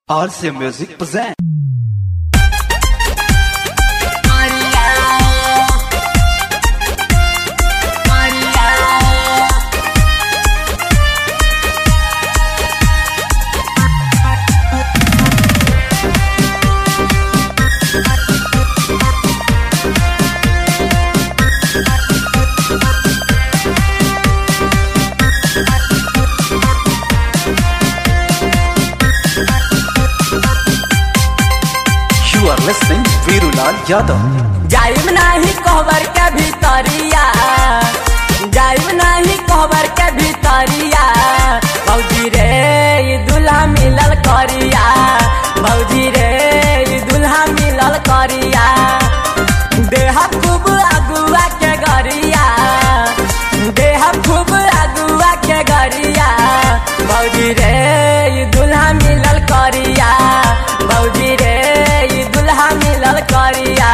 RC Music present. You are listening Virulal Yadav. जाइब नाही कहबर के भीतरिया जाइब नाही कहबर के भीतरिया भौजी रे ई दुल्हा मिलल करिया भौजी रे ई दुल्हा मिलल करिया देह खूब अगुआ के गरिया देह खूब अगुआ के गरिया भौजी रे ई दुल्हा मिलल करिया भौजी रे ई दुल्हा मिलल करिया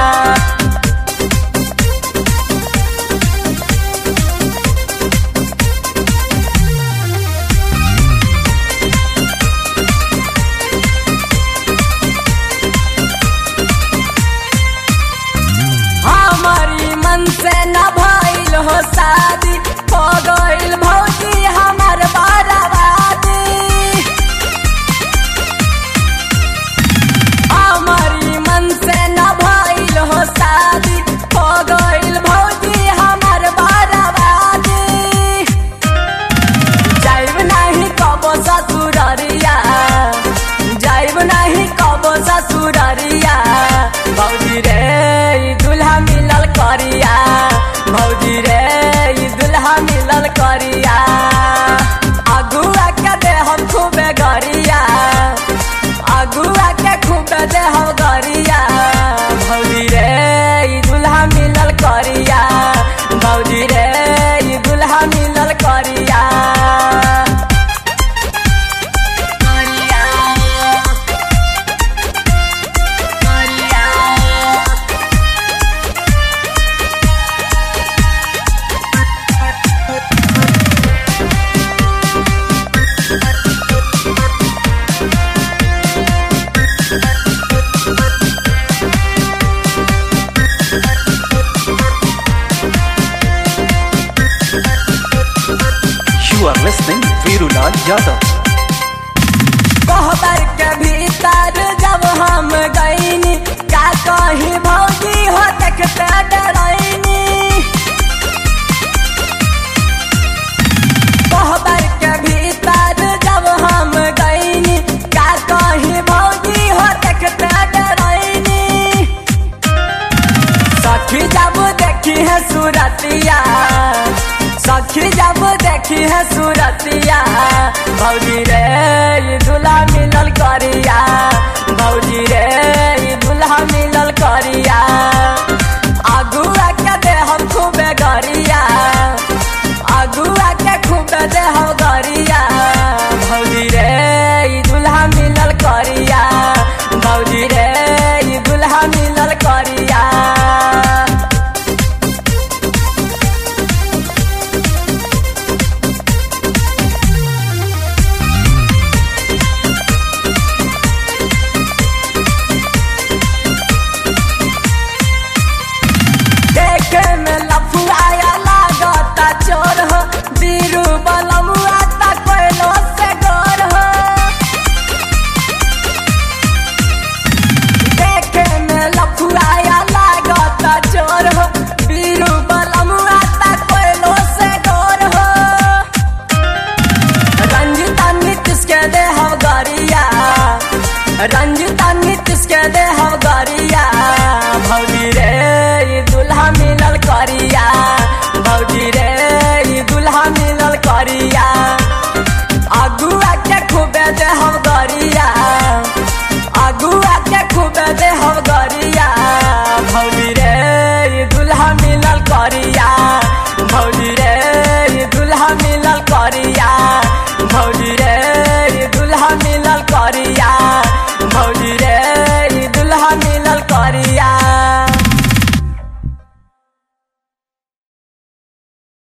हमारी मन से न भइल हो शादी हो गइल भौजी हमर बर्बादी हमारी मन से न भइल हो शादी हो गइल भौजी हमर बर्बादी जाइब नाही कबो ससुररिया जाइब नाही कबो ससुररिया भौजी रे ई दुल्हा मिलल करिया भौजी रे ई दुल्हा मिलल करिया अगुआ के दे हम खूबे गरिया अगुआ के खूबे दे हम गरिया भौजी रे ई दुल्हा मिलल करिया भौजी रे ई दुल्हा मिलल करिया You are listening Virulal Yadav. कहबर के भीतर जब हम गईनी का कही भौजी हो देखते डरैनी कहबर के भीतर जब हम गईनी का कही भौजी हो देखते डरैनी सखी जब देखी है सूरतिया सखी जब देखी है सूरतिया भौजी रे ई दुल्हा मिलल करिया भौजी रे ई दुल्हा मिलल करिया अगुआ के दे हम खूबे गरिया अगुआ के खूबे दे हम गरिया भौजी रे ई दुल्हा मिलल करिया भौजी रे ई दुल्हा मिलल करिया देखे में लफुआया लागता चोर हो बीरू बलमुआ ता कोइलो से गोर हो देखे में लफुआया लागता चोर हो बीरू बलमुआ ता कोइलो से गोर हो रंजिता नीतिश के दे हम गरिया रंजिता नीतिश के दे